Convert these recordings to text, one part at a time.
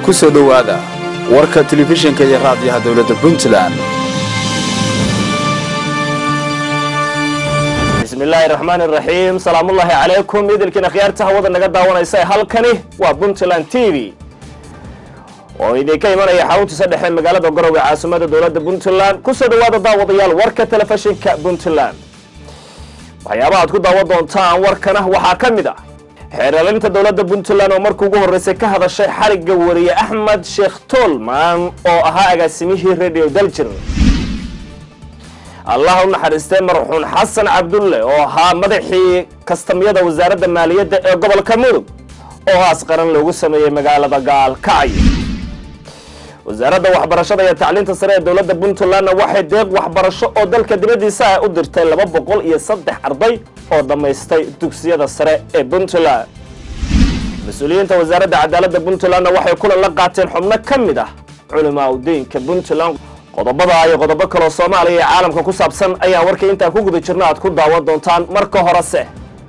ku soo dhowaada warka telefishinka iyo raadiyaha dowladda puntland bismillaahi raxmaan iraxiim salaamullaahi calaykum idilkiin akhyaarta hawada naga daawanaysa halkani waa puntland t v oo idinka imanaya xaruntiisa dhexe magaalada garowe caasimada dowladda puntland kusoo dhawaada daawadayaal warka telefishinka puntland waxyaabaha aad ku daawan doontaan warkana waxaa ka mid ah xeeraalinta dowladda puntland oo markii ugu horreysay ka hadashay xarigga wariye axmed sheekh toolman oo ahaa agaasimihii radio daljir allah u naxariistay marxuun xasan cabdulle oo ahaa madaxii kastamyada wasaaradda maaliyadda ee gobolka mudug oo haas qaran loogu sameeyey magaalada gaalkacyo wasaaradda waxbarashada iyo tacliinta sare ee dowladda puntlandna waxay deeq waxbarasho oo dalka dibaddiisa ah u dirtay laba boqol iyo saddex arday oo dhammaystay dugsiyada sare ee puntland mas-uuliyiinta wasaaradda cadaaladda puntlandna waxay kulan la qaateen xubno ka mid ah culimaa udiinka puntland qodobada iyo qodobo kaloo soomaaliya iyo caalamka ku saabsan ayaan warkii intaan ku guda jirna aad ku daawan doontaan marka horese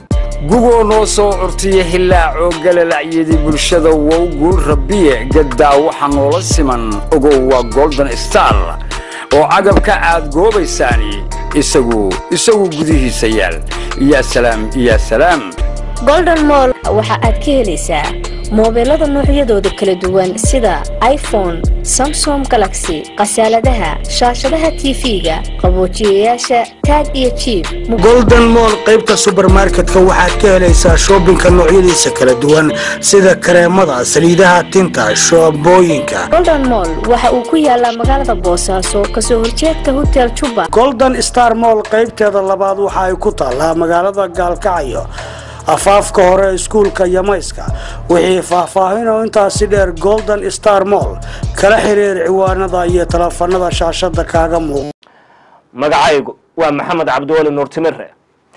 gugoo noo soo curtiya hilaacoo galalacyadii bulshada wow guul rabbiye gaddaa waxa noola siman ogow waa golden star oo cagabka aad goobaysaani isagu isagu gudihiisa yaal yaa salaam yaa salaam golden moll waxa aad ka helaysaa moobeelada noocyadooda kala duwan sida iphone samsom galaxy khasaaladaha shaashadaha tv-ga qaboojiyayaasha taag iyo jiib golden moll qaybta subermarketka waxaad ka helaysaa shoobinka noocyadiisa kala duwan sida kareemada saliidaha tinta shoobooyinka golden moll waxa uu ku yaalaa magaalada boosaaso kasoo horjeedka hotel juba golden star moll qaybteeda labaad waxa ay ku taallaa magaalada gaalkacyo afaafka hore iskuulka yamayska wixii faahfaahinoo intaasi dheer golden star moll kala xiriir ciwaanada iyo taleefanada shaashada kaaga muuq magacaygu waa maxamed cabdiweli nuurtimire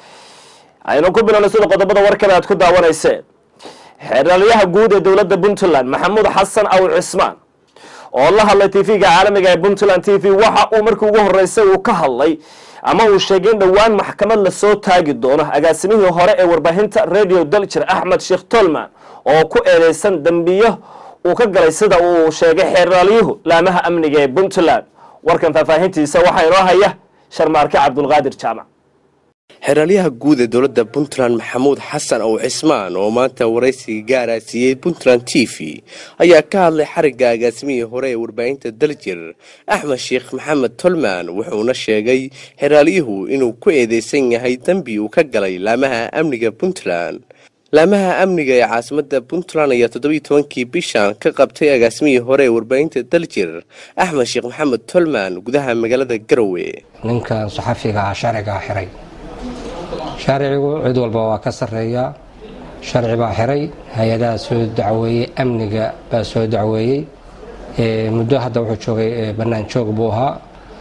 aynu ku bilowna sida qodobada warkale aad ku daawanayseen xeeraalyaha guud ee dowladda puntland maxamuud xasan aw cismaan oo la hadlay tv-ga caalamiga ee puntland t v waxa uu markii ugu horeysay uu ka hadlay ama uu sheegay in dhowaan maxkamad lasoo taagi doono agaasimihii hore ee warbaahinta radio daljir axmed sheekh tolman oo ku eedeysan dembiyo uu ka galay sida uu sheegay xeeraalyuhu laamaha amniga ee puntland warkan faahfaahintiisa waxaa inoo haya sharmaarke cabdulqaadir jaamac xeraalyaha guud ee dowladda puntland maxamuud xasan ow cismaan oo maanta waraysiga gaara siiyey puntland t v ayaa ka hadlay xarigga agaasimihii hore ee warbaahinta daljir axmed sheekh maxamed tolman wuxuuna sheegay xeraalyuhu inuu ku eedeysan yahay dembi uu ka galay laamaha amniga puntland laamaha amniga ee caasimada puntland ayaa toddobiiy tobankii bishan ka qabtay agaasimihii hore ee warbaahinta daljir axmed sheekh maxamed tolman gudaha magaalada garowe ninkan saxafiga ah sharcigaa xiray sharcigu cid walba waa ka sarreeyaa sharci baa xiray hay-adaha soo dacweeyey amniga baa soo dacweeyey muddo hadda wuxuu joogay bannaan joog buu ahaa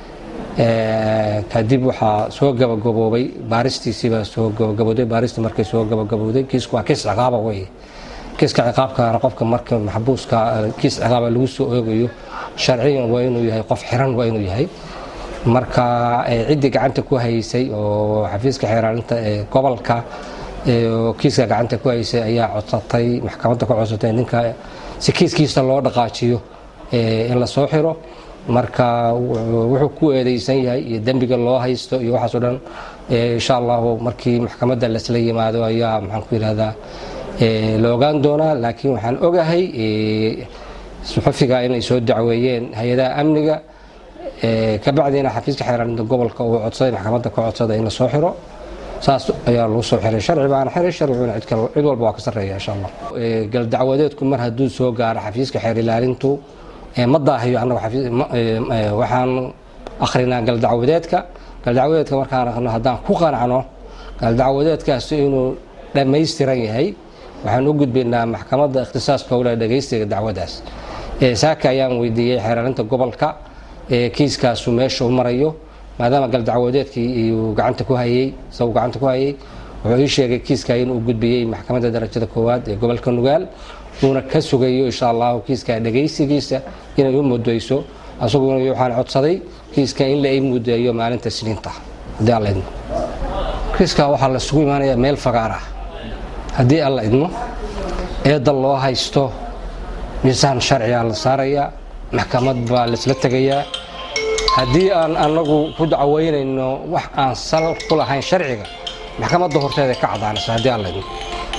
kadib waxaa soo gabagaboobay baaristiisiibaa soo gabagabooday baaristii markay soo gabagabowday kiisku waa kiis ciqaaba wey kiiska ciqaabkaana qofka marka maxbuuska kiis ciqaaba lagu soo oogayo sharciyan waa inuu yahay qof xiran waa inuu yahay marka ciddii gacanta ku haysay oo xafiiska xeeraalinta ee gobolka oo kiiska gacanta ku haysay ayaa codsatay maxkamadda ku codsatay ninka si kiiskiisa loo dhaqaajiyo in la soo xiro marka wuxuu ku eedeysan yahay iyo dembiga loo haysto iyo waxaasoo dhan insha allahu markii maxkamadda lasla yimaado ayaa maxaan ku yidhahdaa la ogaan doonaa laakiin waxaan ogahay suxufiga inay soo dacweeyeen hay-adaha amniga kabacdiina xafiiska xeeraalinta gobolka uu codsaday maxkamadda ka codsada in la soo xiro saas ayaa lagu soo xiray sharci baana xiray sharciguna cid walba waa ka sarreeya insha allah galdacwadeedku mar hadduu soo gaaro xafiiska xeer ilaalintu ma daahiyo annagu waxaan akhrinaa galdacwadeedka galdacwadeedka markaan akhno haddaan ku qanacno galdacwadeedkaasi inuu dhammaystiran yahay waxaan u gudbaynaa maxkamadda ikhtisaaska howlaha dhegaystiga dacwadaas saaka ayaan weydiiyey xeeraalinta gobolka kiiskaasu meesha u marayo maadaama galdacwadeedkii uu gacanta ku hayey isagu gacanta ku hayey wuxuu ii sheegay kiiska inuu gudbiyey maxkamadda darajada koowaad ee gobolka nugaal uuna ka sugayo insha allahu kiiska dhegaysigiisa inay u mudayso asaguna waxaan codsaday kiiska in la ii mudeeyo maalinta siniinta haddii alla idmo kiiska waxaa lasugu imaanayaa meel fagaar ah haddii alla idmo eedda loo haysto miisaan sharcigaa la saarayaa maxkamad baa laisla tegayaa haddii aan anagu ku dacweynayno wax aan sal ku lahayn sharciga maxkamadda horteeda ka cadaanaysa haddii aan laydno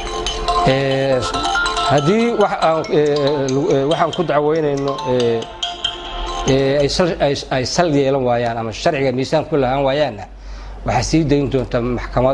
haddii waxaan ku dacweynayno ay sal yeelan waayaan ama sharciga miisaan ku lahaan waayaanna waxaa sii dayn doonta maxkamad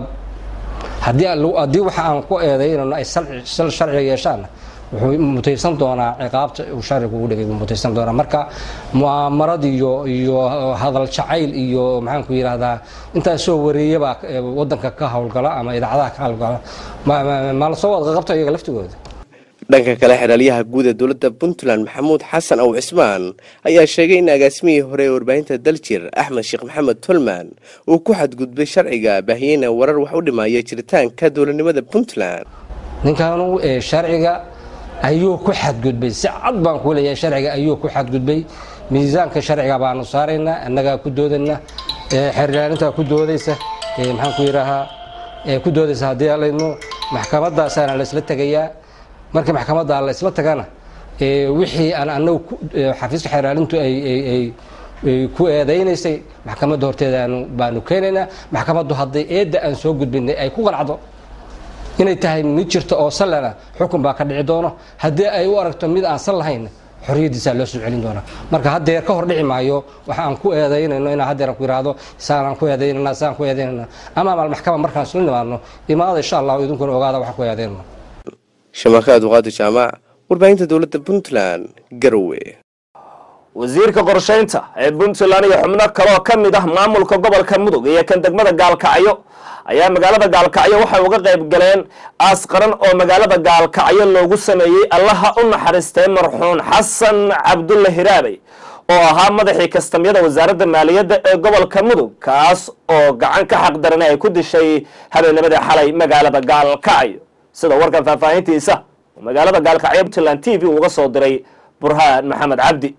haddii waxa aan ku eedaynayno ay sal sharciga yeeshaanna wuxuu mutaysan doonaa ciqaabta uu sharcigu ugu dhigay buu mutaysan doonaa marka mu'aamarad iyo iyo hadal jacayl iyo maxaan ku yidhaahdaa intaasoo wareeyabaa waddanka ka howlgala ama idaacadaha ka howlgala ma la soo wada qabta iyaga laftigooda dhanka kale xeraalyaha guud ee dowladda puntland maxamuud xasan aw cismaan ayaa sheegay in agaasimihii hore ee warbaahinta daljir axmed sheekh maxamed tolman uu ku xadgudbay sharciga baahiyeyna warar wax u dhimaya jiritaanka dowladnimada puntland ninkanu sharciga ayuu ku xadgudbay si cad baan ku leeyahay sharciga ayuu ku xadgudbay miisaanka sharciga baanu saaraynaa annagaa ku doodayna xeerlaalintaa ku doodaysa maxaan ku yidhaahaa ku doodaysa haddii alaydno maxkamadaasaana laysla tegayaa markii maxkamadda la isla tagana wixii aan anagu xafiiska xeeraalintu ay ku eedaynaysay maxkamadda horteeda baanu keenaynaa maxkamaddu hadday eedda aan soo gudbinay ay ku qanacdo inay tahay mid jirta oo sallana xukun baa ka dhici doono haddii ay u aragto mid aan sal lahayn xorriyaddiisaa loo soo celin doonaa marka haddeer ka hor dhici maayo waxa aan ku eedaynayno inaan haddeer aan ku yidhaahdo saanaan ku eedaynana saan ku eedaynana ama maal maxkamad markaan isla nimaadno imaada insha allahu idinkuna ogaada waxaan ku eedaynano shamakaad waqaadi jaamac warbaahinta dowladda puntland garowe wasiirka qorshaynta ee puntland iyo xubno kaloo ka mid ah maamulka gobolka mudug iyo kan degmada gaalkacyo ayaa magaalada gaalkacyo waxay uga qayb galeen aas qaran oo magaalada gaalkacyo loogu sameeyey allaha u naxariistay marxuun xasan cabdulle hiraabey oo ahaa madaxii kastamyada wasaaradda maaliyadda ee gobolka mudug kaas oo gacan ka xaqdaran ay ku dishay habeennimadii xalay magaalada gaalkacyo sida warkan faahfaahintiisa magaalada gaalkacyo puntland t v uga soo diray burhaan maxamed cabdi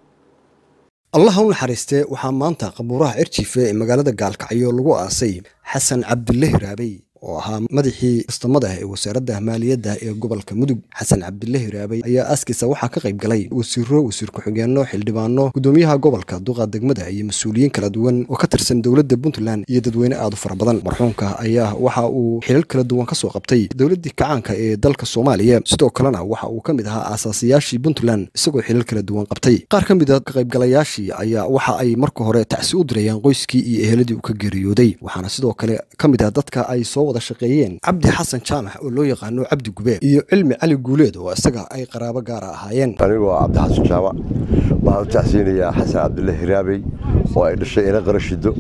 allaha u naxariistee waxaa maanta qabuuraha cirjife ee magaalada gaalkacyo lagu aasay xasan cabdulle hiraabey oo ahaa madaxii kastamada ee wasaaradda maaliyadda ee gobolka mudug xasan cabdulle hiraabey ayaa aaskiisa waxaa ka qayb galay wasiiro wasiir ku-xigeenno xildhibaano gudoomiyaha gobolka duqa degmada iyo mas-uuliyiin kala duwan oo ka tirsan dowladda puntland iyo dadweyne aad u fara badan marxuumka ayaa waxa uu xilal kala duwan ka soo qabtay dowladdii kacaanka ee dalka soomaaliya sidoo kalena waxa uu ka mid ahaa aasaasiyaashii puntland isagoo xilal kala duwan qabtay qaar ka mid a ka qaybgalayaashii ayaa waxa ay marka hore tacsi u dirayaan qoyskii iyo eheladii uu ka geeriyooday waxaana sidoo kale ka mid ah dadka ay soo wada shaqeeyeen cabdi xasan jaamac oo loo yaqaano cabdi gube iyo cilmi cali guuleed oo isaga ay qaraabo gaara ahaayeen anigoo cabdi xasan jaamac waxaan u tacsiinayaa xasan cabdulle hiraabey oo ay dhashay ina qarashido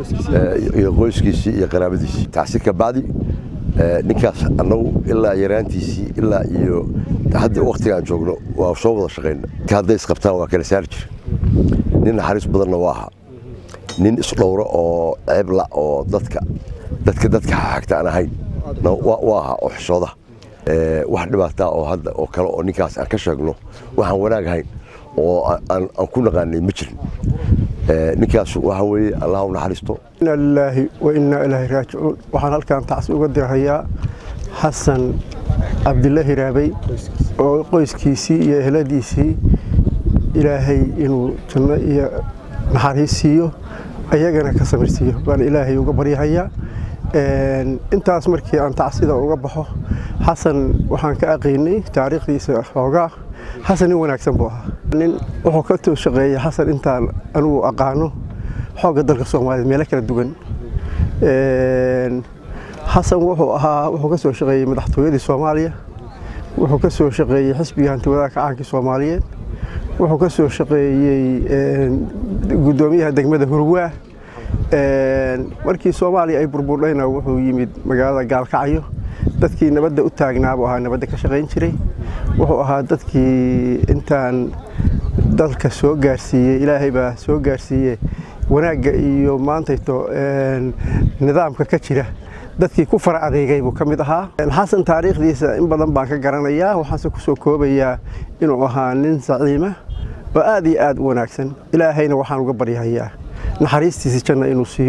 iyo qoyskiisii iyo qaraabadiisii tacsi ka bacdi ninkaas annagu ilaa yaraantiisii ilaa iyo hadda waktigaan joogno waa soo wada shaqayna hadday isqabtaan waa kala saari jira nin naxariis badanna waa ahaa nin isdhowro oo ceebla oo dadka dadka dadka xagta aan ahayn waa ahaa oo xishooda wax dhibaataa oo hadda oo kale oo ninkaas aan ka sheegno waxaan wanaag ahayn oo aan ku naqaanay ma jirin ninkaas waxa weeye allah u naxariisto inna lilaahi wa innaa ilaahi raajicuun waxaan halkan tacsi uga dirahayaa xasan cabdille hiraabey oo qoyskiisii iyo eheladiisii ilaahay inuu janno iyo naxariis siiyo ayagana ka samirsiiyo baan ilaahay uga baryahayaa intaas markii aan tacsida uga baxo xasan waxaan ka aqaynay taariikhdiisa xoogaa xasan nin wanaagsan buu ahaa nin wuxuu ka too shaqeeyey xasan intaan anigu aqaano xoogga dalka soomaaliyeed meelo kala duwan xasan wuxuu ahaa wuxuu ka soo shaqeeyey madaxtooyadii soomaaliya wuxuu ka soo shaqeeyey xisbiga hantiwadaha kacaankii soomaaliyeed wuxuu ka soo shaqeeyey guddoomiyaha degmada hurwaa markii soomaaliya ay burburdhayna wuxuu yimid magaalada gaalkacyo dadkii nabadda u taagnaabuu ahaa nabadda ka shaqayn jiray wuxuu ahaa dadkii intaan dalka soo gaarsiiyey ilaahay baa soo gaarsiiye wanaagga iyo maantayto nidaamka ka jira dadkii ku fara adeegay buu ka mid ahaa xasan taariikhdiisa in badan baan ka garanayaa waxaanse ku soo koobayaa inuu ahaa nin saciima oo aad iyo aad u wanaagsan ilaahayna waxaan uga baryahayaa naxariistiisa janna inuu siiyo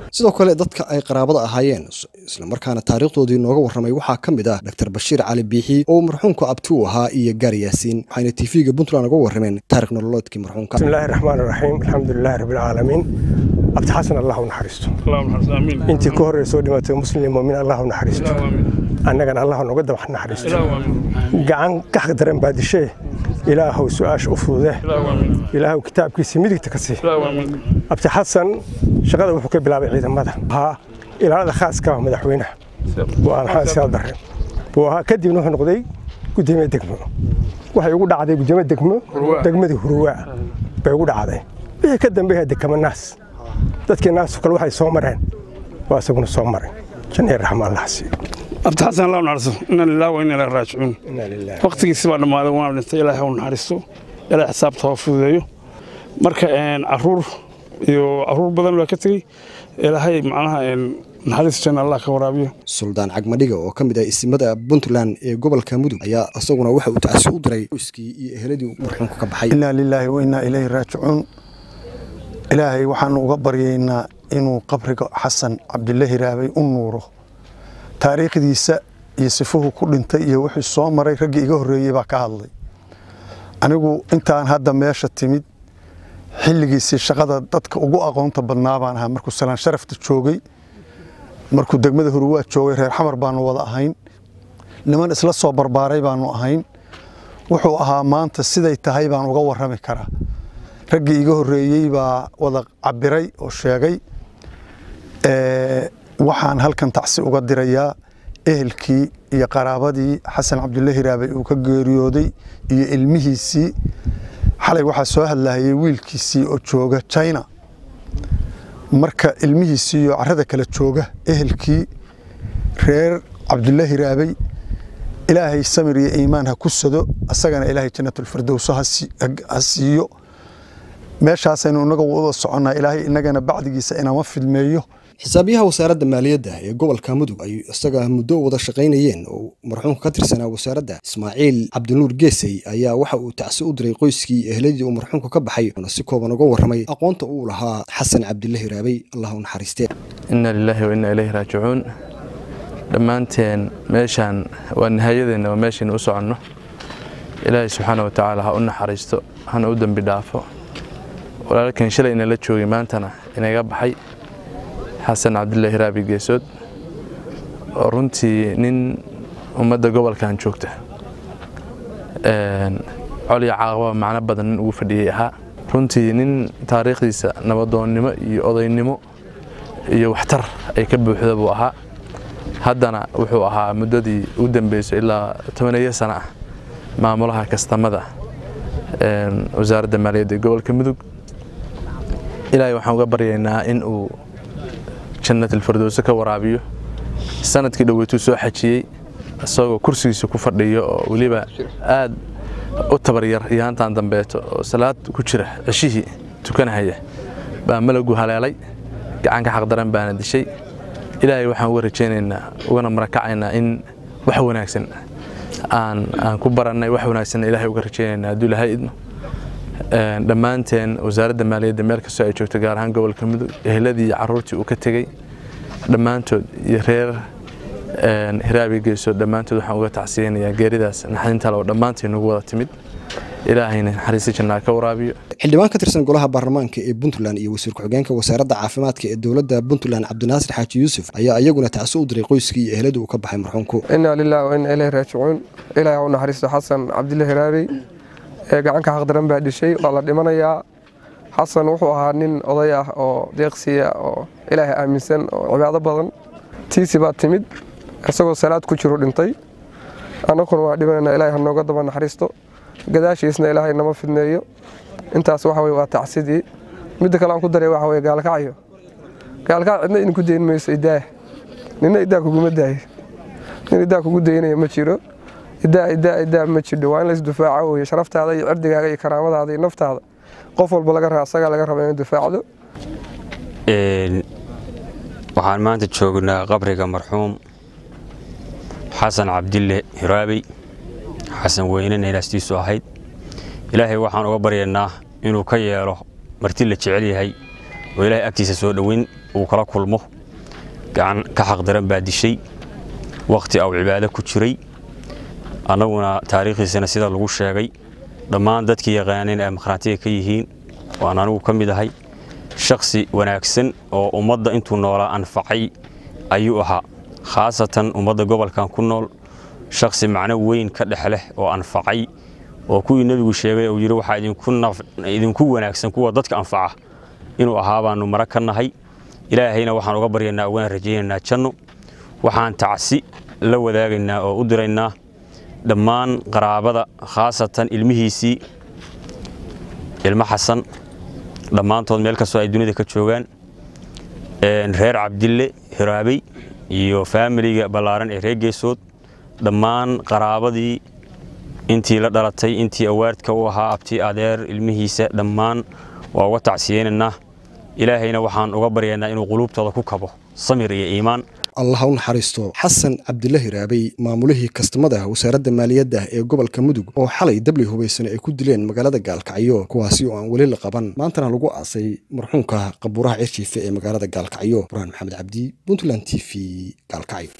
sidoo kale dadka ay qaraabada ahaayeen islamarkaana taariikhdoodii nooga warramay waxaa ka mid ah dr bashiir cali biixi oo marxuumka abti u ahaa iyo gaari yaasiin waxayna tv-ga puntland uga warrameen taarikh nololeedkii marxuumka bismillahi raxmaan raxiim alxamdulilahi rabbilcaalamiin abdi xasan allah u naxariisto intii ka horreysoo dhimatay muslim mumin allah u naxariisto annagana allah nooga dabax naxariisto gacan kax daran baa dishee ilaahow su-aasha u fudude ilaahow kitaabkiisa midigta ka sii abdi xasan shaqada wuxuu ka bilaabay ciidamada ahaa ilaalada khaaska ah madaxweynaha buu aan siyaad barre buu ahaa kadibna wuxuu noqday gudoomiye degmo waxay ugu dhacday gudoomiye degmo degmadii huruwaa bay ugu dhacday wixii ka dambeeya dekama naas dadkii naasu kale waxay soo mareen waa isaguna soo maray janneer raxma allah siiyo abdi xasan allah u naxariisto inna lillahi wa inna ilaahi raajicuun waqtigiisi baa dhammaaday waana dhintay ilaahay u naxariisto ilaahay xisaabta hoo fududeeyo marka caruur iyo caruur badan baa ka tegey ilaahay macnaha naxariis janna allah ka waraabiyo suldaan cagmadhiga oo ka mid ah isimada puntland ee gobolka mudug ayaa isaguna waxa uu tacsi u diray qoyskii iyo eheladii marxuumka ka baxay inna lilaahi wa inna ilayhi raajicuun ilaahay waxaanu uga baryaynaa inuu qabriga xasan cabdille hiraabay u nuuro taariikhdiisa iyo sifuhu ku dhintay iyo wixii soo maray raggii iga horreeyey baa ka hadlay anigu intaan hadda meesha timid xilligiisii shaqada dadka ugu aqoonta badnaa baan ahaa markuu salaan sharafta joogay markuu degmada huruwaa joogay reer xamar baanu wada ahayn niman isla soo barbaaray baanu ahayn wuxuu ahaa maanta siday tahay baan uga warrami karaa raggii iga horreeyey baa wada cabiray oo sheegay waxaan halkan tacsi uga dirayaa ehelkii iyo qaraabadii xasan cabdulle hiraabay uu ka geeriyooday iyo ilmihiisii xalay waxaa soo hadlahayay wiilkiisii oo jooga china marka ilmihiisii iyo carrada kale jooga ehelkii reer cabdulle hiraabay ilaahay samir iyo iimaan ha ku sado asagana ilaahay jannatulfirdowso ha siiyo meeshaasaynu inaga wada soconnaa ilaahay inagana bacdigiisa inama fidmeeyo xisaabiyaha wasaaradda maaliyadda ee gobolka mudug ay isaga muddo wada shaqaynayeen oo marxuumka ka tirsanaa wasaaradda ismaaciil cabdinuur geesey ayaa waxa uu tacsi u diray qoyskii ehladii uu marxuumka ka baxay una si kooban uga warramay aqoonta uu lahaa xasan cabdille hiraabay allah u naxariistee inna lilaahi wa inna ilayhi raajicuun dhammaanteen meeshaan waa nihaayadeenna waa meeshaynu u soconno ilaahay subxaana wa tacaala ha u naxariisto hana u dembi dhaafo walaalkan shalay inala joogay maantana inaga baxay xasan cabdulle hiraabi geesood oo runtii nin ummadda gobolkan joogta coliya caaqaba macno badan nin ugu fadhiyey ahaa runtii nin taariikhdiisa nabadoonnimo iyo odaynimo iyo waxtar ay ka buuxda buu ahaa haddana wuxuu ahaa muddadii u dambeyso ilaa tobaneeyo sana ah maamulaha kastamada wasaaradda maaliyadda ee gobolka mudug ilaahay waxaan uga baryaynaa in uu jannatilfirdowse ka waraabiyo sanadkii dhoweytuu soo xajiyey isagoo kursigiisa ku fadhiyo oo weliba aad u tabaryar iyo hantaan dambeeto oo salaad ku jira ceshihii tukanahaya baa malagu haleelay gacanka xaqdaran baana dishay ilaahay waxaan uga rajaynaynaa ugana marakacaynaa in wax wanaagsan aan aan ku barannay wax wanaagsanna ilaahay uga rajaynaynaa hadduu ilaahay idmo dhammaanteen wasaaradda maaliyadda meel kastoo ay joogto gaar ahaan gobolka mudug eheladii iyo caruurtii uu ka tegey dhammaantood iyo reer hiraabi geesood dhammaantood waxaan uga tacsiyeynayaa geeridaas naxdinta oo dhammaantii nagu wada timid ilaahayna naxariista jannaa ka waraabiyo xildhibaan ka tirsan golaha baarlamaanka ee puntland iyo wasiir ku-xigeenka wasaaradda caafimaadka ee dowladda puntland cabdinaasir xaaji yuusuf ayaa iyaguna tacsi u diray qoyskii iyo eheladii uu ka baxay marxuumku inaa lilah wa inaa ilayhi raajicuun ilaahay u naxariisto xasan cabdille hiraari ee gacanka xaqdaran baa dhishay waa la dhimanayaa xasan wuxuu ahaa nin oday ah oo deeqsiya oo ilaahay aaminsan oo cibaado badan tiisi baa timid isagoo salaad ku jiru dhintay annaguna waa dhimanayna ilaahay ha nooga daba naxariisto gadaashiisna ilaahay nama fidneeyo intaas waxa weye waa tacsidii midda kale aan ku daray waxa weye gaalkacyo gaalkac cidna idinku dayn mayso idaah nina idaa kuguma daayo nin idaa kugu daynaya ma jiro idaa idaa idaa ma jidho waa in laisdufaaco weye sharaftaada iyo cirdigaaga iyo karaamadaada iyo naftaada qof walba laga raba asagaa laga raba inuu difaacdo waxaan maanta joognaa qabriga marxuum xasan cabdille hiraabey xasan weynena ilaastiisu ahayd ilaahay waxaan uga baryaynaa inuu ka yeelo marti la jecel yahay oo ilaahay agtiisa soo dhoweyn uu kala kulmo gacan ka xaqdaran baa dishay wakhti au cibaado ku jiray annaguna taariikhdiisana sida lagu sheegay dhammaan dadkii yaqaaneen ay makhraatiga ka yihiin waan anigu ka mid ahay shakhsi wanaagsan oo ummadda intuu noolaa anfacay ayuu ahaa khaasatan ummadda gobolkan ku nool shakhsi macno weyn ka dhex leh oo anfacay oo kuwii nebigu sheegay uu yidhi waxaa idinku wanaagsan kuwa dadka anfaca inuu ahaa baannu mara ka nahay ilaahayna waxaan uga baryaynaa ugana rajaynaynaa janno waxaan tacsi la wadaagaynaa oo u diraynaa dhammaan qaraabada khaasatan ilmihiisii ilmo xasan dhammaantood meel kastoo ay dunida ka joogaan reer cabdille hiraabey iyo faamiliga ballaaran ee reer geesood dhammaan qaraabadii intii la dhalatay intii awaardka u ahaa abti adeer ilmihiisa dhammaan waa uga tacsiyeynaynaa ilaahayna waxaan uga baryaynaa inuu quluubtooda ku kabo samir iyo iimaan allah u naxariisto xasan cabdile hiraabey maamulihii kastamada wasaaradda maaliyadda ee gobolka mudug oo xalay dabli hubaysan ay ku dileen magaalada gaalkacyo kuwaasi oo aan weli la qaban maantana lagu aasay marxuumka qabuuraha cirjiife ee magaalada gaalkacyo burhaan maxamed cabdi puntland t v gaalkacyo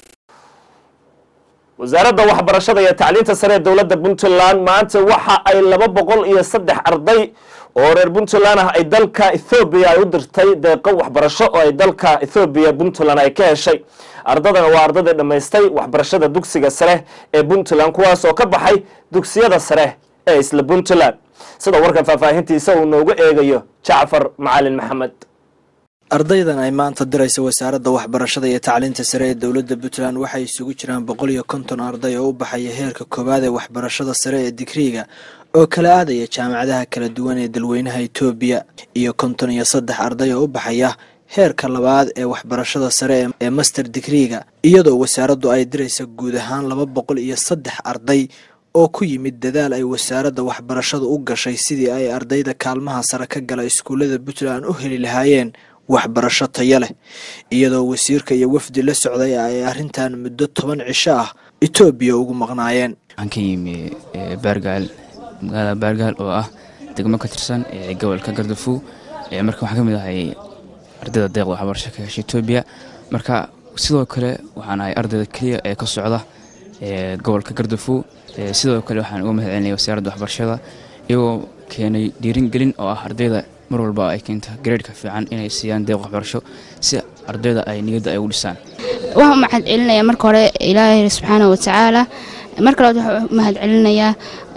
wasaaradda waxbarashada iyo tacliinta sare ee dowladda puntland maanta waxa ay laba boqol iyo saddex arday oo reer puntland ah ay dalka ethoobiya ay u dirtay deeqo waxbarasho oo ay dalka ethoobiya puntland ay ka heshay ardadana waa ardadii dhammaystay waxbarashada dugsiga sare ee puntland kuwaas oo ka baxay dugsiyada sare ee isla puntland sida warkan faahfaahintiisa uu noogu eegayo jacfar macalin maxamed ardaydan ay maanta diraysa wasaaradda waxbarashada iyo tacliinta sare ee dowladda puntland waxay isugu jiraan boqol iyo konton arday oo u baxaya heerka koowaad ee waxbarashada sare ee digriiga oo kala aadaya jaamacadaha kala duwan ee dalweynaha etoobiya iyo konton iyo saddex arday oo u baxaya heerka labaad ee waxbarashada sare ee master digriiga iyadoo wasaaraddu ay diraysa guud ahaan laba boqol iyo saddex arday oo ku yimid dadaal ay wasaaradda waxbarashadu u gashay sidii ay ardayda kaalmaha sare ka gala iskuullada puntland u heli lahaayeen waxbarasho taya leh iyadoo wasiirka iyo wafdi la socday ay arrintan muddo toban cisho ah etoobiya ugu maqnaayeen waxaan ka yimi baargaal magaalada baargaal oo ah degmo ka tirsan ee gobolka gardafu marka waxaan ka mid ahay ardayda deeqda waxbarasho ka hesha etoobiya marka sidoo kale waxaan ahay ardayda keliya ee ka socda gobolka gardafu sidoo kale waxaan uga mahad celinaya wasaaradda waxbarashada iyagoo keenay dhiiringelin oo ah ardayda mar walba ay keento gareedhka fiican inay siiyaan deeq waxbarasho si ardayda ay niyadda ay ugu dhisaan waxaan u mahad celinayaa marka hore ilaahay subxaana watacaala marka labaad waxaan u mahad celinayaa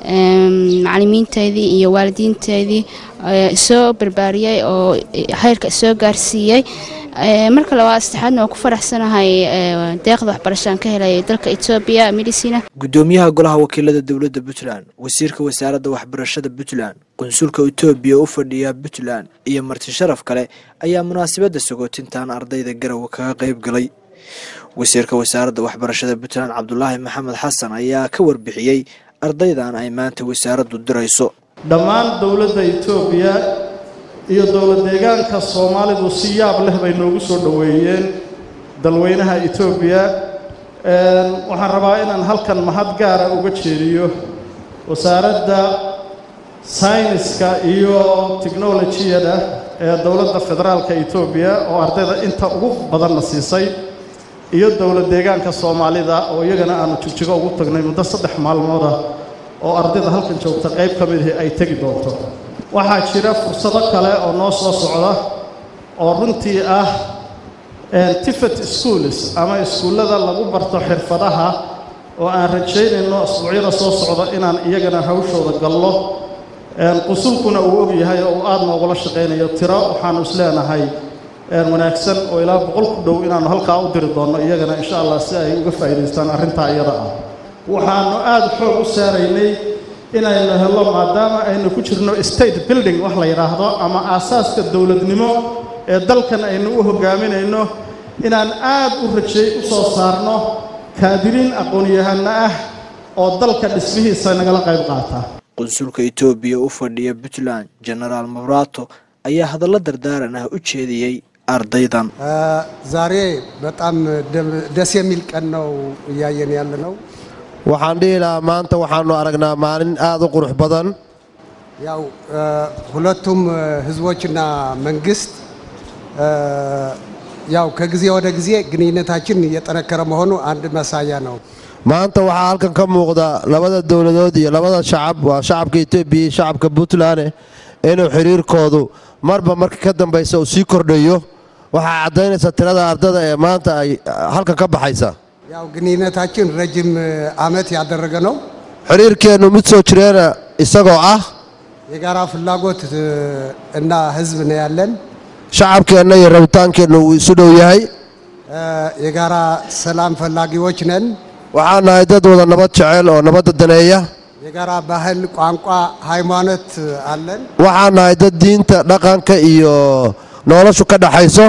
macalimiinteedii iyo waalidiinteedii soo barbaariyey oo heyrka soo gaarsiiyey marka labaad saddexaadna waa ku faraxsanahay deeqda waxbarashaan ka helaya dalka etoobiya medicina gudoomiyaha golaha wakiilada dowladda puntland wasiirka wasaaradda waxbarashada puntland qunsulka etoobiya u fadhiya puntland iyo marti sharaf kale ayaa munaasabadda sagootintan ardayda garowe kaga qayb galay wasiirka wasaaradda waxbarashada puntland cabdulaahi maxamed xasan ayaa ka warbixiyey ardaydan ay maanta wasaaraddu dirayso dhammaan dowladda etoobiya iyo dowlad deegaanka soomaalidu si yaab leh bay noogu soo dhoweeyeen dalweynaha etoobiya waxaan rabaa inaan halkan mahad gaara uga jeediyo wasaaradda sayniska iyo tiknolojiyada ee dowladda federaalka etoobiya oo ardayda inta ugu badanna siisay iyo dowlad deegaanka soomaalida oo iyagana aanu jigjigo ugu tagnay muddo saddex maalmooda oo ardayda halkan joogta qayb ka midii ay tegi doonto waxaa jira fursado kale oo noo soo socda oo runtii ah tifet schools ama iskuullada lagu barto xirfadaha oo aan rajaynayno asbuucyada soo socda inaan iyagana hawshooda gallo qusulkuna uu og yahay oo uu aad noogula shaqaynayo tiro waxaanu isleenahay wanaagsan oo ilaa boqol ku dhow inaannu halkaa u diri doonno iyagana insha allah si ay uga faa'iidaystaan arrintaa iyada ah waxaannu aad xoog u saaraynay inaynu hello maadaama aynu ku jirno state building wax la yidhaahdo ama aasaaska dowladnimo ee dalkan aynu u hogaaminayno inaan aad u rajay u soo saarno kaadiriin aqoon-yahano ah oo dalka dhismihiisa nagala qayb qaata qunsulka etoobiya u fadhiya puntland genaraal mabrato ayaa hadallo dardaaran ah u jeediyey ardaydan ዛሬ በጣም ደስ የሚል ቀን ነው እያየን ያለ ነው። waxaan dhihi lahaa maanta waxaannu aragnaa maalin aad u qurux badan ያው ሁለቱም ህዝቦችና መንግስት ያው ከጊዜ ወደ ጊዜ ግንኙነታችን እየጠነከረ መሆኑ አንድ ማሳያ ነው። maanta waxaa halkan ka muuqda labada dowladood iyo labada shacab waa shacabka etoobiya iyo shacabka puntland inuu xiriirkoodu marba marka ka dambaysa uu sii kordhayo waxaa caddaynaysa tirada ardada ee maanta ay halkan ka baxaysa ያው ግንኙነታችን ረጅም ዓመት ያደረገ ነው። xiriirkeennu mid soo jireena isagoo ah የጋራ ፍላጎት እና ህዝብ ነው ያለን። shacabkeenna iyo rabitaankeennu uu isu dhow yahay የጋራ ሰላም ፈላጊዎች ነን። waxaan nahay dad wada nabad jecel oo nabadda daneeya የጋራ ባህል፣ ቋንቋ፣ ሃይማኖት አለን። waxaan nahay dad diinta dhaqanka iyo noloshu ka dhaxayso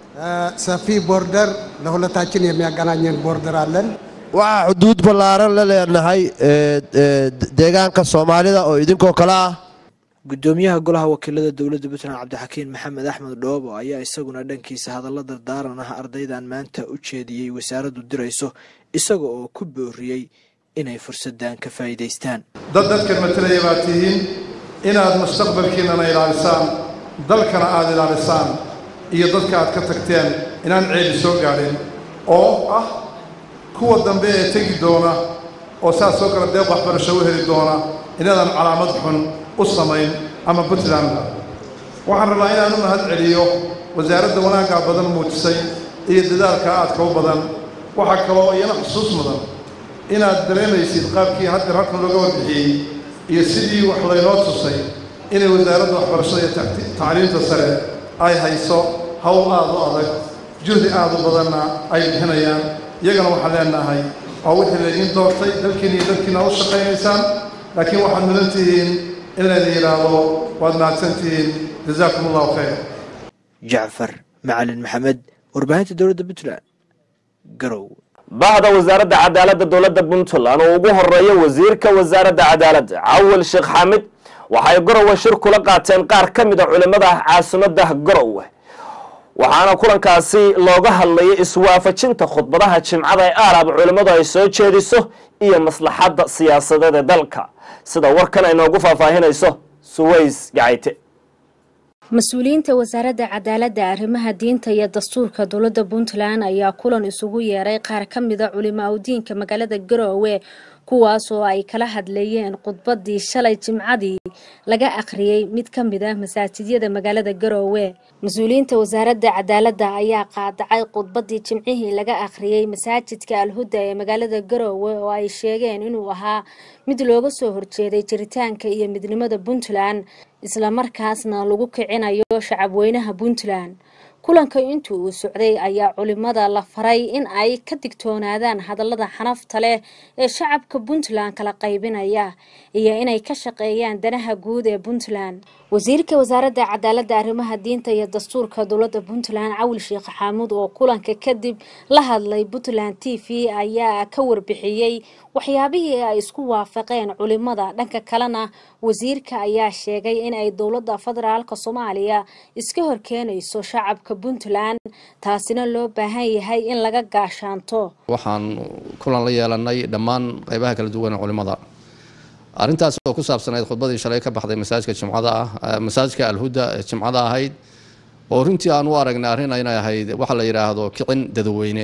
ሰፊ ቦርደር ለሁለታችን የሚያገናኘን ቦርደር አለን። waxaa xuduud ballaaran la leenahay ee, ee, deegaanka soomaalida oo idinkoo kale ah gudoomiyaha golaha wakiilada dowladda puntland cabdixakiin maxamed axmed dhoobo ayaa isaguna dhankiisa hadalla dardaaran ah ardaydan maanta u jeediyey wasaaraddu dirayso isaga oo ku booriyey inay fursaddan ka faa'iidaystaan dad dadkan matalaya baad tihiin inaad mustaqbalkiinnana ilaalisaan dalkana aad ilaalisaan iyo dadka aad ka tagteen inaan ceebi soo gaadhin oo ah kuwa dambe ee tegi doona oo saas oo kale deeq waxbarasho u heli doona inaadan calaamad xun u samayn ama puntland waxaan rabaa inaan u mahad celiyo wasaaradda wanaaggaa badan muujisay iyo dadaalka aadka u badan waxaa kaloo iyana xusuus mudan inaad dareemaysid qaabkii hadda halkan looga warbixiyey iyo sidii wax laynoo tusay inay wasaaradda waxbarashada iyo tacti- tacliinta sare ay hayso howl aad u adag juhdi aad u badanna ay bixinayaan iyagana waxaan leenahay waa wixii laydiin doortay dalkiina iyo dalkiina u shaqaynaysaan laakiin waxaad mudan tihiin in laydin yidhaahdo waad mahadsan tihiin jazaakum allahu khayr jacfar macalin maxamed warbaahinta dowladda puntland garow bahda wasaaradda cadaaladda dowladda puntland oo ugu horeeya wasiirka wasaaradda cadaaladda cawil sheekh xaamid waxay garowe shir kula qaateen qaar ka mid a culimmada caasimadda garowe waxaana kulankaasi looga hadlayay iswaafajinta khudbadaha jimcada ee aalaab culimmadu ay soo jeediso iyo maslaxadda siyaasadeed ee dalka sida warkan ay noogu faahfaahinayso suways gacayte mas-uuliyiinta wasaaradda cadaaladda arrimaha diinta iyo dastuurka dowladda puntland ayaa kulan isugu yeeray qaar ka mida culimo awdiinka magaalada garoowe kuwaas oo ay kala hadleeyeen khudbadii shalay jimcadii laga akhriyey mid ka mid ah masaajidyada magaalada garoowe mas-uuliyiinta wasaaradda cadaaladda ayaa qaadacay khudbadii jimcihii laga akhriyey masaajidka alhuda ee magaalada garoowe oo ay sheegeen inuu ahaa mid looga soo horjeeday jiritaanka iyo midnimada puntland islamarkaasna lagu kicinayo shacabweynaha puntland kulanka intii uu socday ayaa culimada la faray in ay ka digtoonaadaan hadallada xanafta leh ee shacabka puntland kala qaybinaya iyo inay ka shaqeeyaan danaha guud ee puntland wasiirka wasaaradda cadaaladda arrimaha diinta iyo dastuurka dowladda puntland cawil sheekh xaamuud oo kulanka kadib la hadlay puntland t v ayaa ka warbixiyey waxyaabihii ay isku waafaqeen culimada dhanka kalena wasiirka ayaa sheegay in ay dowladda federaalka soomaaliya iska horkeenayso shacabka puntland taasina loo baahan yahay in laga gaashaanto waxaan kulan la yeelanay dhammaan qeybaha kala duwan ee culimada arrintaas oo ku saabsanayd khudbadii shalay ka baxday masaajidka jimcada ah masaajidka alhuda ee jimcada ahayd oo runtii aan u aragnay arrin inay ahayd waxa la yidhaahdo kicin dadweyne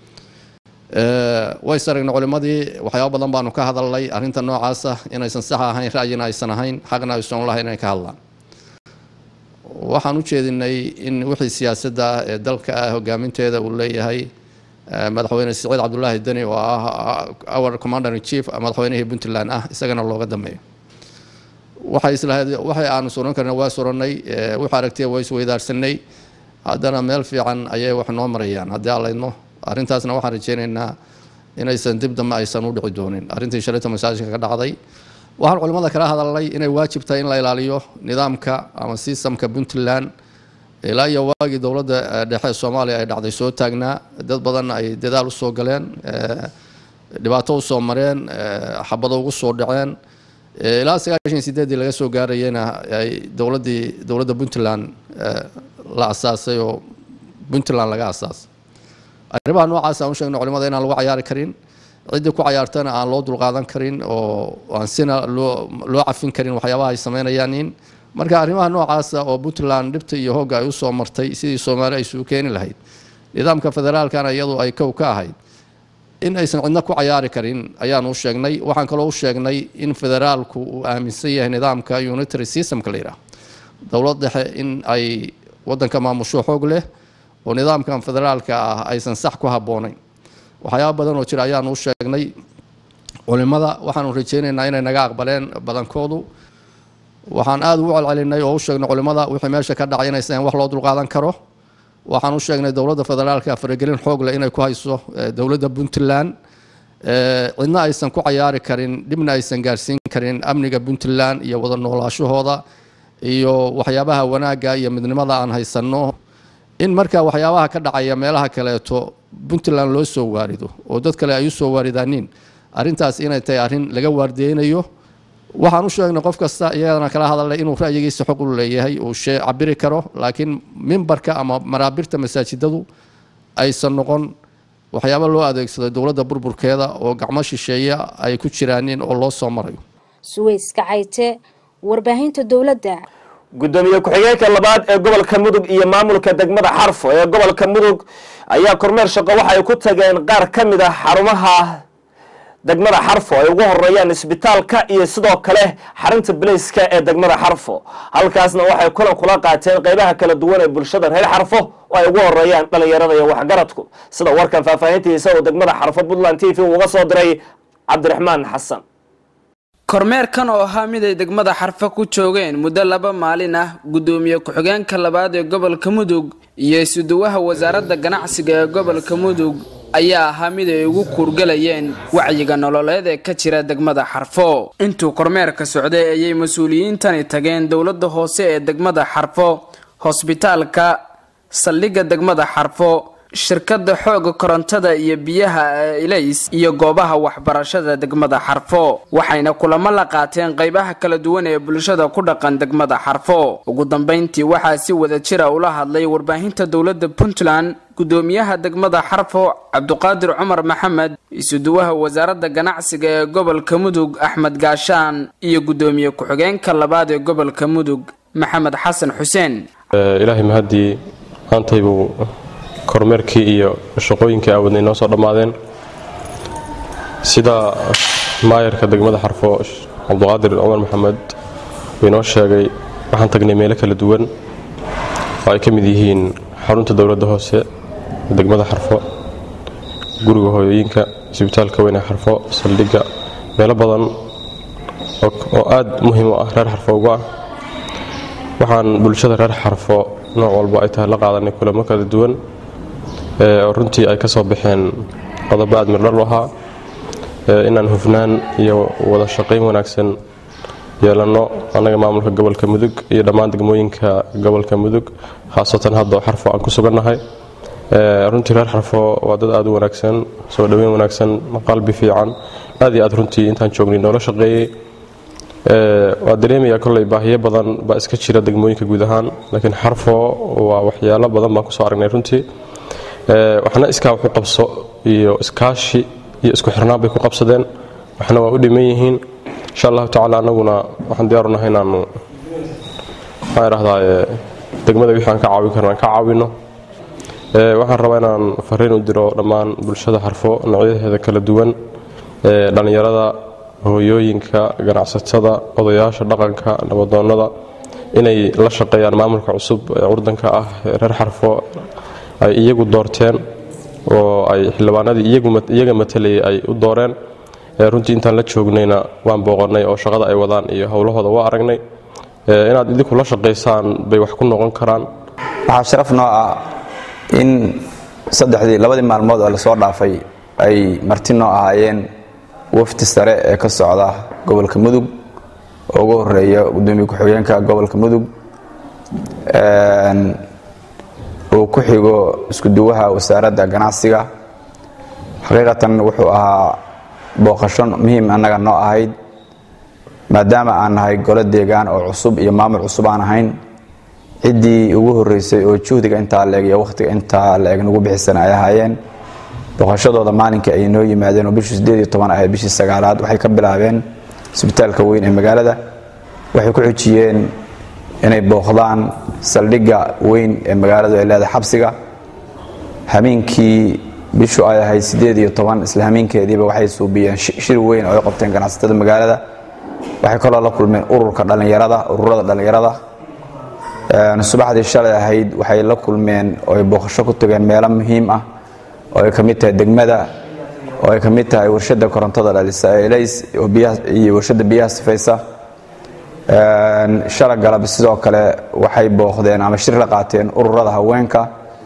ways aragnay culimadii waxyaabo badan baanu ka hadalnay arrinta noocaasa inaysan sax ahayn ra'yina aysan ahayn xaqna aysan lahayn inay ka hadlaan waxaan u jeedinay in wixii siyaasadda ah ee dalka ah hogaaminteeda uu leeyahay madaxweyne siciid cabdulaahi deni oo ah our commander in chief madaxweynihii puntland ah isagana looga dambeeyo waxay islahayd waxay aanu suran karna waa surannay wixii aragtiya waa isweydaarsanay haddana meel fiican ayay wax noo marayaan haddii aan laydno arrintaasna waxaan rajeynaynaa inaysan dib dambe aysan u dhici doonin arrintii shalayta masaajidka ka dhacday waxaan culimmada kala hadalnay inay waajib tahay in la ilaaliyo nidaamka ama sistamka puntland ilaa iyo waagii dowladda dhexe ee soomaaliya ay dhacday soo taagnaa dad badan ay dadaal usoo galeen dhibaato usoo mareen xabado ugu soo dhaceen ilaa sagaashan sideedii laga soo gaarayena ay dowladdii dowladda puntland la asaasay oo puntland laga asaasay arrimaha noocaas aan u sheegna culimada inaan lagu cayaari karin ciddii ku cayaartana aan loo dulqaadan karin oo aan sina loo loo cafin karin waxyaabaha ay sameynayaan in marka arrimaha noocaasa oo puntland dhibta iyo hoogga ay usoo martay sidii soomaali ay isugu keeni lahayd nidaamka federaalkana iyadu ay kow ka ahayd in aysan cidna ku cayaari karin ayaanu u sheegnay waxaan kaloo u sheegnay in federaalku uu aaminsan yahay nidaamka unitary systemka la yidhaah dowlad dhexe in ay wadanka maamusho xoog leh oo nidaamkan federaalka ah aysan sax ku habboonayn waxyaaba badan oo jira ayaanu u sheegnay culimada waxaanu rajeynaynaa inay naga aqbaleen badankoodu waxaan aada ugu celcelinay oo u sheegnay culimada wixii meesha ka dhacay inaysan wax loo dulqaadan karo waxaan u sheegnay dowladda federaalka faragelin xoog leh inay ku hayso dowladda puntland cidna aysan ku cayaari karin dhibna aysan gaarsiin karin amniga puntland iyo wada noolaashahooda iyo waxyaabaha wanaagga iyo midnimada aan haysanno in marka waxyaabaha ka dhacaya meelaha kaleeto puntland loo soo waarido oo dad kale ay u soo waaridaanin arrintaas inay tahay arrin laga waardeynayo waxaan u sheegnay qof kasta iyadana kala hadalnay inuu ra'yigiisa xog u leeyahay uu shee cabiri karo laakiin mimbarka ama maraabirta masaajidadu aysan noqon waxyaabo loo adeegsado dowladda burburkeeda oo gacmo shisheeya ay ku jiraanin oo loo soo marayo suweys kacayte warbaahinta dowladda gudoomiye ku-xigeenka labaad ee gobolka mudug iyo maamulka degmada xarfo ee gobolka mudug ayaa kormeer shaqo waxa ay ku tageen qaar ka mid ah xarumaha degmada xarfo ay ugu horeeyaan isbitaalka iyo sidoo kale xarinta bilayska ee degmada xarfo halkaasna waxay kulan kula qaateen qeybaha kala duwan ee bulshada reer xarfo oo ay ugu horeeyaan dhalinyarada iyo waxgaradku sida warkan faahfaahintiisa oo degmada xarfo puntland t v uga soo diray cabdiraxmaan xasan kormeerkan oo ahaa mid ay degmada xarfo ku joogeen muddo laba maalin ah gudoomiye ku-xigeenka labaad ee gobolka mudug iyo isuduwaha wasaaradda ganacsiga ee gobolka mudug ayaa ahaa mid ay ugu kuurgalayeen wacyiga nololeed ee ka jira degmada xarfo intuu kormeerka socday ayay mas-uuliyiintani tageen dowladda hoose ee degmada xarfo hosbitaalka saldhigga degmada xarfo shirkadda xooga korontada iyo biyaha ee ilays iyo goobaha waxbarashada degmada xarfo waxayna kulamo la qaateen qeybaha kala duwan ee bulshada ku dhaqan degmada xarfo ugu dambeyntii waxaa si wada jira ula hadlay warbaahinta dowladda puntland gudoomiyaha degmada xarfo cabduqaadir cumar maxamed isuduwaha wasaaradda ganacsiga ee gobolka mudug axmed gaashaan iyo gudoomiye ku-xigeenka labaad ee gobolka mudug maxamed xasan xuseen ilaahay mahadii maantaybuu kormeerkii iyo shaqooyinkii aawadnay noo soo dhammaadeen sida maayarka degmada xarfo cabduqaadir cumar maxamed uu inoo sheegay waxaan tagnay meelo kala duwan oo ay ka mid yihiin xarunta dowladda hoose degmada xarfo guriga hooyooyinka isbitaalka weyne xarfo saldhigga meelo badan oo aad muhiim u ah reer xarfo uga ah waxaan bulshada reer xarfo nooc walba ay tahay la qaadanay kulamo kala duwan oo runtii ay ka soo baxeen qodobo aad mirdhal u ahaa inaan hufnaan iyo wada shaqayn wanaagsan yeelanno annaga maamulka gobolka mudug iyo dhammaan degmooyinka gobolka mudug khaasatan hadda oo xarfo aan ku sugannahay runtii reer xarfo waa dad aad u wanaagsan soo dhoweyn wanaagsan qalbi fiican aad iyo aad runtii intaan joognay noola shaqeeyey waa dareemayaa kolley baahiyo badan baa iska jira degmooyinka guud ahaan laakiin xarfo waa waxyaalo badan baan kusoo aragnay runtii waxna iskaa waxu qabso iyo iskaashi iyo isku xirnaan bay ku qabsadeen waxna waa u dhiman yihiin insha allahu tacaala annaguna waxaan diyaarunahay inaanu waxaan idhahdaa degmada wixii aan ka caawin karna aan ka caawino waxaan rabaa inaan fariin u diro dhammaan bulshada xarfo noocyadeeda kala duwan dhallinyarada hooyooyinka ganacsatada odayaasha dhaqanka nabadoonnada inay la shaqeeyaan maamulka cusub ee curdanka ah reer xarfo ay iyagu doorteen oo ay xildhibaanadii iyaga matalayay ay u dooreen runtii intaan la joognayna waan booqannay oo shaqada ay wadaan iyo howlahooda waa aragnay inaad idinku la shaqaysaan bay wax ku noqon karaan waxaa sharaf noo ah in saddexdii labadii maalmood oo lasoo dhaafay ay marti noo ahaayeen wafdi sare ee ka socda gobolka mudug oo ugu horeeya gudoomiye ku-xigeenka gobolka mudug uu ku xigo iskuduwaha wasaaradda ganacsiga xaqiiqatan wuxuu ahaa booqasho muhiim annaga noo ahayd maadaama aan nahay golo deegaan oo cusub iyo maamul cusub aan ahayn ciddii ugu horeysay oo juhdiga intaa leeg iyo wakhtiga intaa leeg nagu bixisan ay ahaayeen booqashadooda maalinkii ay noo yimaadeen oo bishii sideed iyo toban ahayd bishii sagaalaad waxay ka bilaabeen isbitaalka weyn ee magaalada waxay ku xujiyeen inay booqdaan saldhigga weyn ee magaaladu ay leedahay xabsiga hameenkii bishu ay ahayd sideed iyo toban isla hameenkeediiba waxay suubiyeen shir weyn oo ay qabteen ganacsatada magaalada waxay kaloo la kulmeen ururka dhallinyarada ururada dhallinyarada subaxdii shalay ahayd waxay la kulmeen oo ay booqasho ku tageen meelo muhiim ah oo ay ka mid tahay degmada oo ay ka mid tahay warshadda korontada dhalisa ee elays iyo warshadda biyaha sifaysa shala galab sidoo kale waxay booqdeen ama shir la qaateen ururada haweenka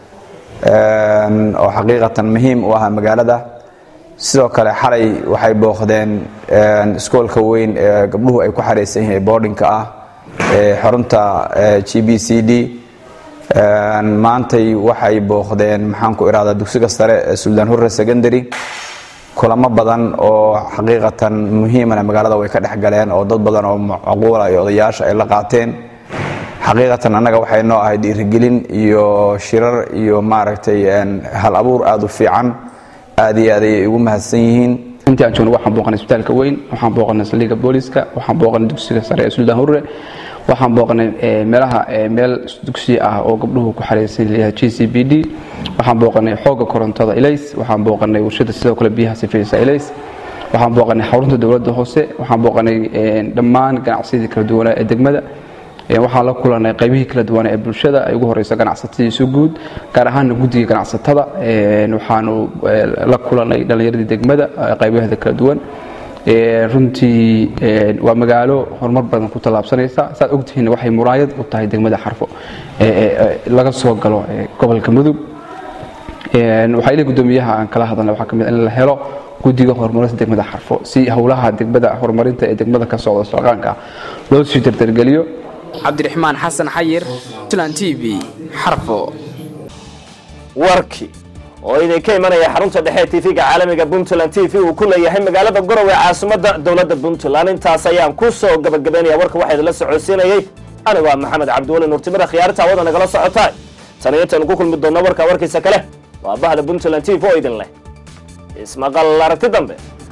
oo xaqiiqatan muhiim u ah magaalada sidoo kale xalay waxay booqdeen iskoolka weyn ee gabdhuhu ay ku xaraysan yihiin boardingka ah ee xarunta g b c d maantay waxay booqdeen maxaan ku irahdaa dugsiga sare ee suldaan hurre secondary kulamo badan oo xaqiiqatan muhiimana magaalada way ka dhex galeen oo dad badan oo macquula iyo odayaasha ay la qaateen xaqiiqatan annaga waxay noo ahayd dhiirigelin iyo shirar iyo maaragtay hal abuur aada u fiican aad iyo aad ayay ugu mahadsan yihiin intii aan joogno waxaan booqanay isbitaalka weyn waxaan booqanay saldhigga booliska waxaan booqanay dugsiga sare ee suldaan hurre waxaan booqanay meelaha meel dugsi ah oo gabdhuhu ku xaraysan leeyahay g c b d waxaan booqanay xoogga korontada elays waxaan booqanay warshada sidoo kale biyaha sifaysa elays waxaan booqanay xarunta dowladda hoose waxaan booqanay dhammaan ganacsiyadii kala duwanaa ee degmada waxaan la kulanay qaybihii kala duwan ee bulshada ay ugu horeyso ganacsatadii isu guud gaar ahaana guddiga ganacsatada waxaanu la kulanay dhallinyaradii degmada qaybaheeda kala duwan runtii waa magaalo horumar badan ku tallaabsanaysa saad ogtihiin waxay muraayad u tahay degmada xarfo laga soo galo gobolka mudug waxaa ilay guddoomiyaha aan kala hadalnay waxaa kamid in la helo guddiga horumarinta degmada xarfo si howlaha degmada horumarinta ee degmada ka socda shaqaanka loo sii dardargeliyo cabdiraxmaan xasan xayir puntland t v xarfo warkii oo idinka imanaya xarunta dhexe tv-ga caalamiga puntland t v uu ku leeyahay magaalada gorowe caasimadda dowladda puntland intaas ayaan ku soo gabagabaynaya warka waxaa idinla socodsiinayay anigu ah maxamed cabdiweli nuurtimada khiyaarta hawada nagala socotaa tan iyo intaanu ku kulmi doonno warka warkiisa kale waa bahda puntland t v oo idin leh ismaqal aragti dambe